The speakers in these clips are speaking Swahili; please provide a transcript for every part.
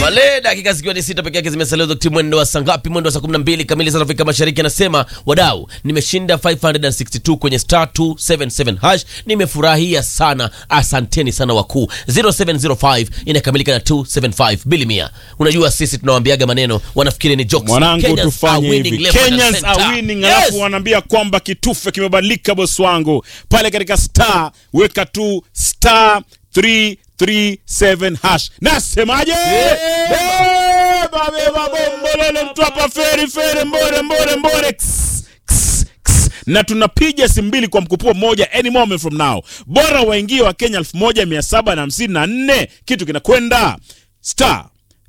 pale dakika zikiwa ni sita peke yake zimesalia wakati mwendo wa saa ngapi mwendo wa saa 12 kamili za Afrika Mashariki anasema wadau nimeshinda 562 kwenye star 277 hash nimefurahia sana asanteni sana wakuu 0705 inakamilika na 275 bilimia unajua sisi tunawaambiaga maneno wanafikiri ni jokes mwanangu Kenyans are tufanye winning hivi left, right, and Kenyans center. are winning Yes! alafu wanaambia kwamba kitufe kimebadilika boss wangu pale katika star weka tu star 337 hash nasemaje beba beba bombolele mtu hapa feri feri mbore mbore mbore Ks, ks, ks. na tunapiga simu mbili kwa mkupuo mmoja any moment from now bora waingie wa kenya 1754 kitu kinakwenda star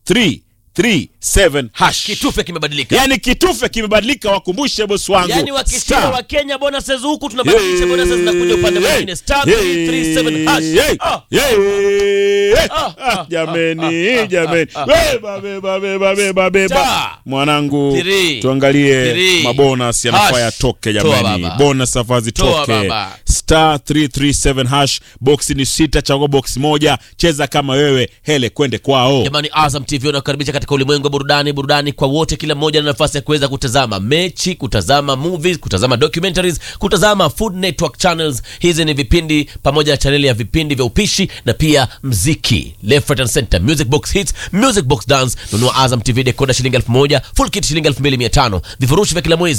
337 hash kitufe kimebadilika yani kitufe kimebadilika wakumbushe bosi wangu yani wakishinda Star. wa Kenya bonuses huku tunabadilisha bonuses zinakuja upande mwingine star 337 hash Ah. Ah, jameni jameni beba beba beba beba beba Star. mwanangu Three. tuangalie Three. mabonus yanafaa Hash. yatoke Toa jamani baba. bonus afaa Toa zitoke baba. star 337 hash box ni sita chagua box moja cheza kama wewe hele kwende kwao jamani azam tv wanakukaribisha katika ulimwengu wa burudani burudani kwa wote kila mmoja na nafasi ya kuweza kutazama mechi kutazama movies kutazama documentaries kutazama food network channels hizi ni vipindi pamoja na chaneli ya vipindi vya upishi na pia mziki left right and center music box hits music box dance nunua azam tv dekoda shilingi elfu moja full kit shilingi elfu mbili mia tano vifurushi vya kila mwezi